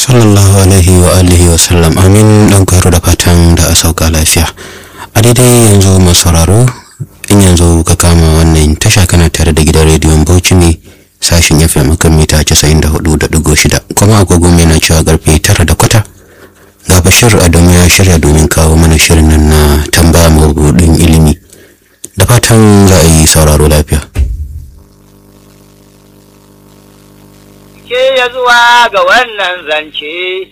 sallallahu alaihi wa alihi wa sallam amin dan kwaro da fatan da a sauka lafiya a daidai yanzu masu sauraro in yanzu ka kama wannan tasha kana tare da gidan rediyon bauchi ne sashin fm kan mita 94.6 kuma agogo mai na cewa karfe tara da kwata ga bashir adamu ya shirya domin kawo mana shirin nan na tambaya mabudin ilimi da fatan za a yi sauraro lafiya ke ya zuwa ga wannan zance,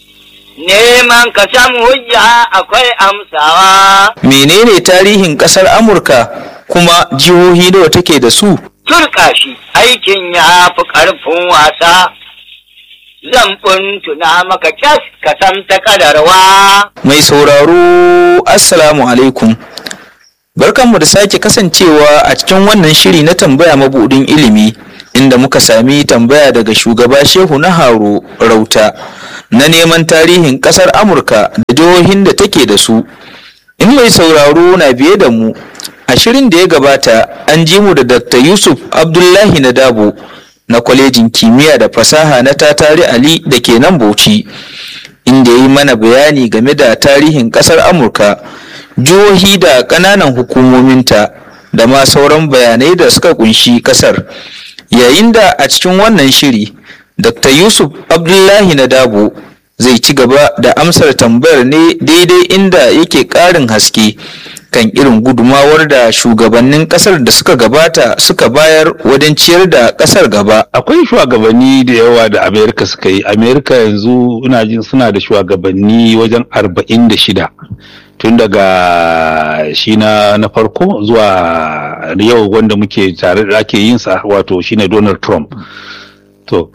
neman ka samu hujja akwai amsawa. Menene tarihin ƙasar Amurka kuma jihohi nawa take da su? Turka shi aikin ya fi ƙarfin wasa, zan tuna maka kyas ka san ta kadarwa. Mai sauraro, Assalamu alaikum. Barkanmu da sake kasancewa a cikin wannan shiri na tambaya mabuɗin ilimi. inda muka sami tambaya daga shugaba shehu na haro rauta na neman tarihin kasar amurka da jihohin da take da su in mai sauraro na biye da mu a shirin da ya gabata an ji mu da dr yusuf abdullahi na dabo na kwalejin kimiyya da fasaha na tatari ali da ke nan bauchi inda ya yi mana bayani game da tarihin kasar amurka jihohi da ƙananan hukumominta da ma sauran bayanai da suka kunshi kasar yayin da a cikin wannan shiri dr yusuf abdullahi na dabo zai ci gaba da amsar tambayar ne daidai inda yake ƙarin haske kan irin gudumawar da shugabannin kasar da suka gabata suka bayar wajen ciyar da kasar gaba akwai shugabanni da yawa da amerika suka yi amerika yanzu ina jin suna da shugabanni wajen arba'in da shida tun daga shi na na farko zuwa yau wanda muke tare da ake yin sa wato shine Donald Trump to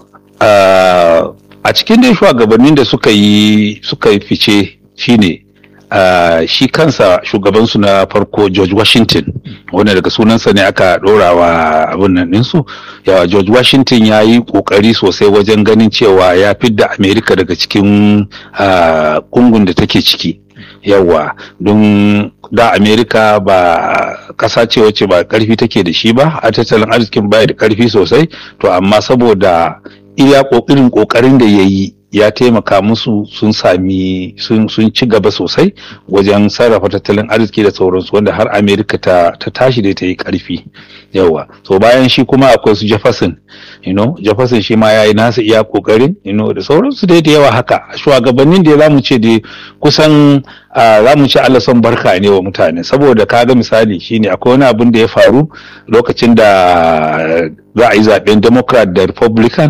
a cikin dai shugabannin da suka yi suka yi fice shine Uh, shi kansa shugabansu na farko George Washington wanda daga sunansa ne aka ɗora wa abin nan ɗinsu yawa George Washington ya yi ƙoƙari sosai wajen ganin cewa ya fidda Amerika daga cikin ƙungun uh, da take ciki yawa don da Amerika ba ƙasa ce wacce ba ƙarfi take da shi ba a tattalin arzikin baya da ƙarfi sosai to amma saboda iya ƙoƙarin ƙoƙarin da ya yi ya taimaka musu sun sami sun ci gaba sosai wajen sarrafa tattalin arziki da sauransu wanda har amerika ta, ta tashi da ta yi karfi yawa so bayan shi kuma akwai su jefferson you know jefferson shi ma ya yi nasa iya kokarin you know da sauransu dai da yawa haka shugabannin da za mu ce da kusan za mu ce allah son barka ne wa mutane saboda kaga misali shine akwai wani abin da ya faru lokacin da za a yi zaben democrat da republican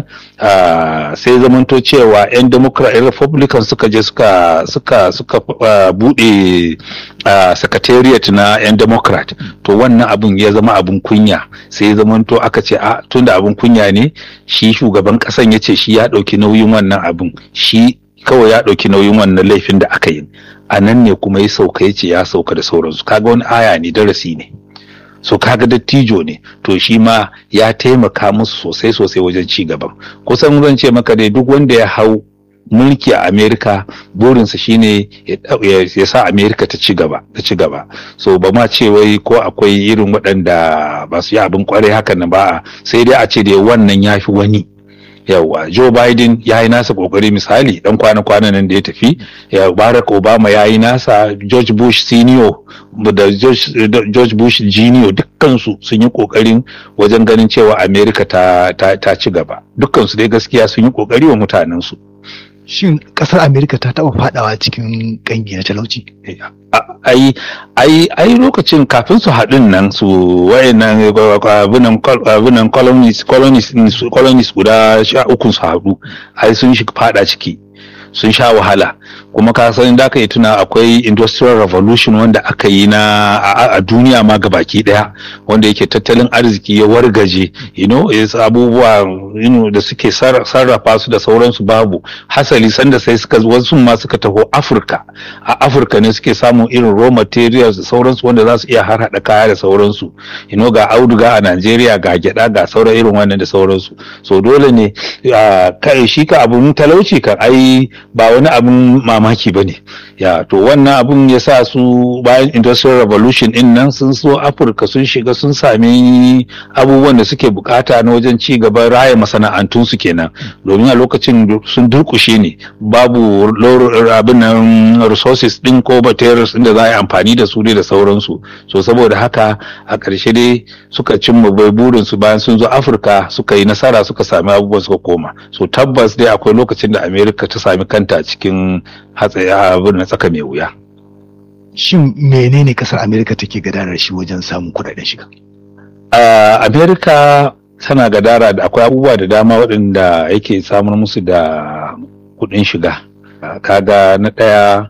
sai zamanto cewa 'yan democrat 'yan republican suka je suka suka suka bude secretariat na 'yan democrat to wannan abin ya zama abin kunya sai zamanto aka ce a tunda abin kunya ne shi shugaban kasan ya ce shi ya ɗauki nauyin wannan abin shi kawai ya ɗauki nauyin wannan laifin da aka yi a nan ne kuma ya sauka ya ce ya sauka da sauransu kaga wani aya ne darasi ne so kaga dattijo ne to shi ma ya taimaka musu sosai sosai wajen ci gaban kusan zan ce maka dai duk wanda ya hau mulki a amerika burinsa shine ya sa amerika ta ci gaba ta ci gaba so ba ma ce wai ko akwai irin waɗanda ba su yi abin kwarai hakan na ba sai dai a ce da wannan ya fi wani yawa Joe Biden ya yi nasa kokari misali dan kwana-kwana nan da ya tafi ya Barack Obama ya yi nasa George Bush senior da George, George Bush junior dukkansu sun yi kokarin wajen ganin cewa America ta, ta, ta ci gaba dukkansu dai gaskiya sun yi kokari wa mutanensu shin kasar America ta taba fadawa cikin kangi na talauci ai ai ai lokacin kafin su haɗin nan su wayannan abinan colonies colonies colonies guda sha ukun su haɗu ai sun shi fada ciki sun sha wahala kuma ka san da aka yi tuna akwai industrial revolution wanda aka yi na a, duniya ma gabaki daya wanda yake tattalin arziki ya wargaje you know abubuwa you know, da suke sarrafa su da sauransu babu hasali sanda sai suka wasu ma suka taho afirka a afirka ne suke samun irin raw materials da sauransu wanda za su iya har hada kaya da sauransu you know, ga auduga a najeriya ga gyada ga sauran irin wannan da sauransu so dole ne kai shi ka abun talauci kan ai ba wani abin mamaki ba ne ya to wannan abun ya sa su bayan industrial revolution din nan sun so afirka sun shiga sun sami abubuwan da suke bukata na wajen ci gaban raya masana'antunsu kenan domin a lokacin sun durkushe ne babu abin nan resources din ko materials din da za a yi amfani da su dai da sauransu so saboda haka a ƙarshe dai suka cimma bai burinsu bayan sun zo afirka suka yi nasara suka sami abubuwan suka koma so tabbas dai akwai lokacin da america ta sami kanta cikin hatsari abin na tsaka mai wuya Shin menene kasar Amerika take gadarar shi wajen samun kuɗaɗen shiga? a america tana gadara da akwai abubuwa da dama waɗanda yake samun musu da kuɗin shiga kaga na ɗaya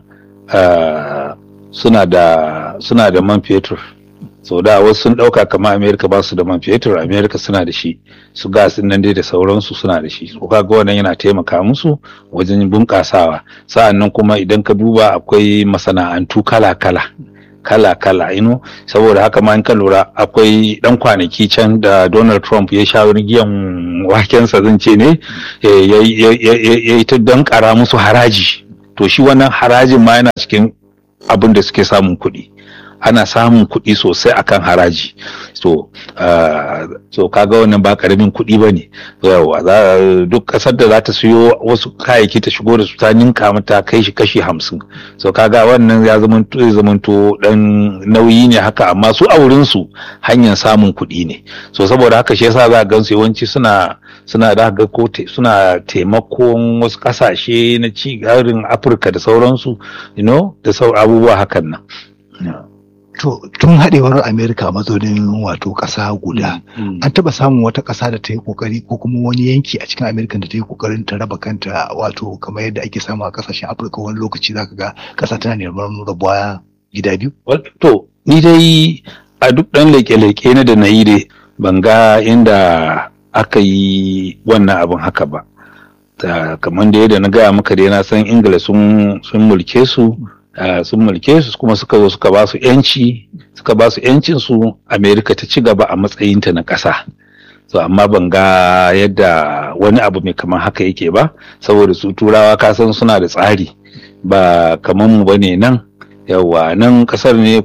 suna da suna da man fetur so da wasu sun ɗauka kamar america ba su da man fetur america suna da shi su gas nan dai da sauransu suna da shi so kaga wannan yana taimaka musu wajen bunƙasawa sa'annan kuma idan ka duba akwai masana'antu kala-kala kala-kala ino saboda haka ma in ka lura akwai dan kwanaki can da Donald Trump ya sha giyan wakensa zan ce ne ya yi ta don kara musu haraji to shi wannan harajin ma yana cikin abin da suke samun kuɗi ana samun kuɗi sosai akan haraji so uh, so kaga wannan ba karamin kuɗi ba ne yawa duk ƙasar da za ta siyo wasu kayayyaki ta shigo da su ta ninka mata kai shi kashi hamsin so kaga wannan ya zamanto ya zamanto dan nauyi ne haka amma su a wurin su hanyar samun kuɗi ne so saboda haka shi yasa za ga su yawanci suna suna da ga ko suna taimakon wasu ƙasashe na ci garin Afirka da sauransu you know da sau abubuwa hakan nan yeah. To tun haɗewar Amerika mazaunin wato ƙasa guda, an taɓa samun wata ƙasa da ta yi ƙoƙari ko kuma wani yanki a cikin Amerika da ta yi ƙoƙarin ta raba kanta wato kamar yadda ake samu a ƙasashen Afirka wani lokaci zaka ga ƙasa tana neman rabuwa gida biyu. To ni dai a duk ɗan leƙe-leƙe na da na yi dai ban ga inda aka yi wannan abin haka ba. kamar da yadda na gaya maka dai na san Ingila sun mulke su Uh, sun mulke su kuma suka zo suka ba su yanci suka ba su yancin su Amerika ta ci gaba a matsayinta na ƙasa so amma ban ga yadda wani abu mai kamar haka yake ba saboda su turawa kasan suna da tsari ba kamar mu bane nan yawa nan ƙasar ne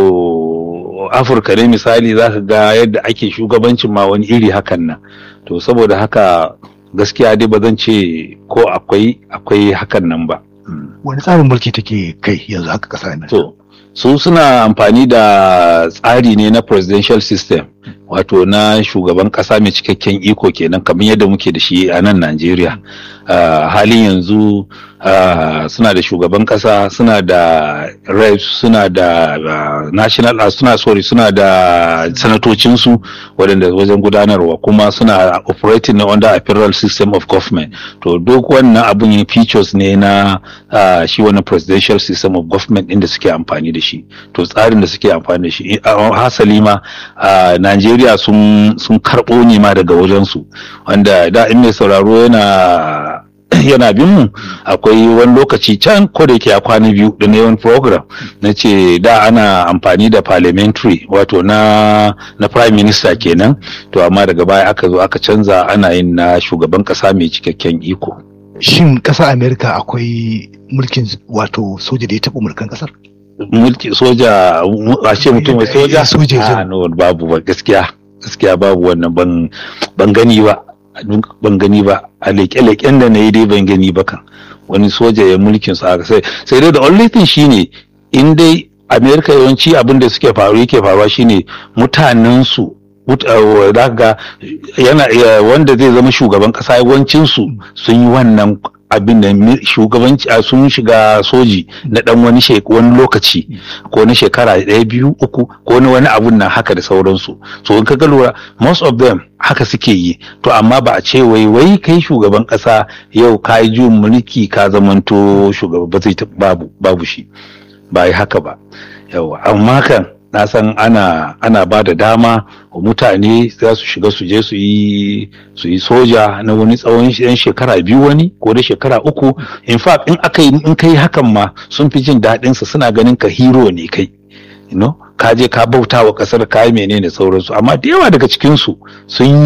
koko afirka ne misali za ka ga yadda ake shugabancin ma wani iri hakan nan to saboda haka gaskiya dai ba zan ce ko akwai akwai hakan nan ba wani tsarin mulki take kai yanzu haka kasa nan to su suna amfani da tsari ne na presidential system wato na shugaban kasa mai cikakken iko kenan kamar yadda muke da shi a nan Najeriya uh, halin yanzu uh, suna da shugaban kasa suna da reps suna da uh, national uh, suna sorry suna da sanatocinsu waɗanda wajen gudanarwa kuma suna operating na under a federal system of government to duk wannan abun yin features ne na uh, shi wannan presidential system of government inda suke amfani da shi to tsarin da suke amfani da shi hasali ma uh, Najeriya Najeriya sun sun karɓo ne ma daga wajensu wanda da in mai sauraro yana yana bin mu akwai wani lokaci can ko da yake a kwana biyu da na yawan program na ce da ana amfani da parliamentary wato na na prime minister kenan to amma daga baya aka zo aka canza ana yin na shugaban kasa mai cikakken iko shin ƙasar amerika akwai mulkin wato soja da ya taɓa mulkan ƙasar mulki soja a ce mutum mai soja soja a no babu ba gaskiya gaskiya babu wannan ban ban gani ba ban gani ba a leƙe-leƙen da na yi dai ban gani ba kan wani soja ya mulkin su aka sai sai dai the only thing shine in dai america yawanci abin da suke faru yake faruwa shine mutanen su ga yana wanda zai zama shugaban kasa yawancin su sun yi wannan abin da shugabanci a sun shiga soji na dan wani wani lokaci ko na shekara ɗaya biyu uku ko na wani abun nan haka da sauransu so in ka ga lura most of them haka suke yi to amma ba a ce wai wai kai shugaban ƙasa yau ka yi juyin mulki ka zamanto shugaba ba zai babu babu shi ba yi haka ba yawa amma kan na san ana ana ba da dama wa mutane za su shiga su je su yi su yi soja na wani tsawon yan shekara biyu wani ko da shekara uku in fact in aka yi in kai hakan ma sun fi jin daɗin sa suna ganin ka hero ne kai you know ka je ka bauta wa kasar ka yi menene sauransu amma da yawa daga cikin su sun yi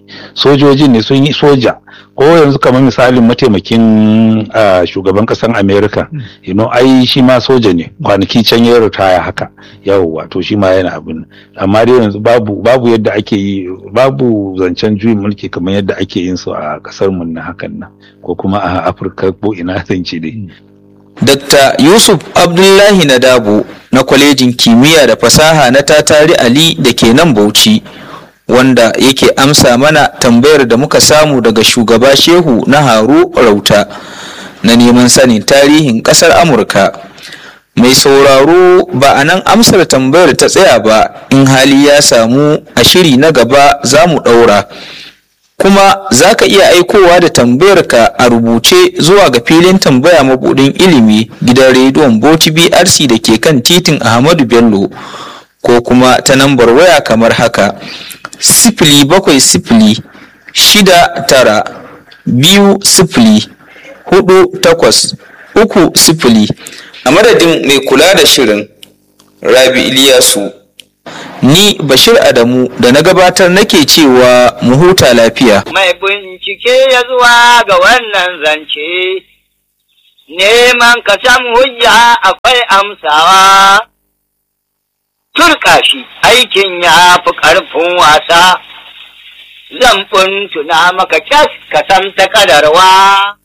sojojin ne sun yi soja ko yanzu kamar misalin mataimakin ah, shugaban kasan america you know ai shi ma soja ne kwanaki can ya ritaya haka yawwa to shi ma yana abin amma dai yanzu babu babu yadda ake yi babu zancen juyin mulki kamar yadda ake yin su a kasar mu na hakan nan ko kuma a afirka ko ina zance dai Dr. Yusuf Abdullahi Nadabo na kwalejin kimiyya da fasaha na Tatari Ali da ke nan Bauchi wanda yake amsa mana tambayar da muka samu daga shugaba Shehu na Haru Rauta na neman sanin tarihin ƙasar Amurka. Mai sauraro ba a nan amsar tambayar ta tsaya ba in hali ya samu a shiri na gaba za mu ɗaura. kuma za ka iya aikowa da tambayarka a rubuce zuwa ga filin tambaya mabudin ilimi gidan rediyon Bauchi BRC da ke kan titin Ahmadu Bello ko kuma ta nambar waya kamar haka sifili bakwai sifili shida tara biyu sifili hudu takwas uku sifili a madadin mai kula da shirin Rabi Iliyasu ni Bashir Adamu da na gabatar nake cewa mu huta lafiya. mai bincike ya zuwa ga wannan zance, neman ka san hujja akwai amsawa. Turka shi aikin ya fi ƙarfin wasa, zan tuna maka kyas ka san ta kadarwa.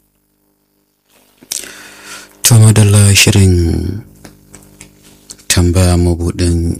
to madalla shirin tambaya mabudin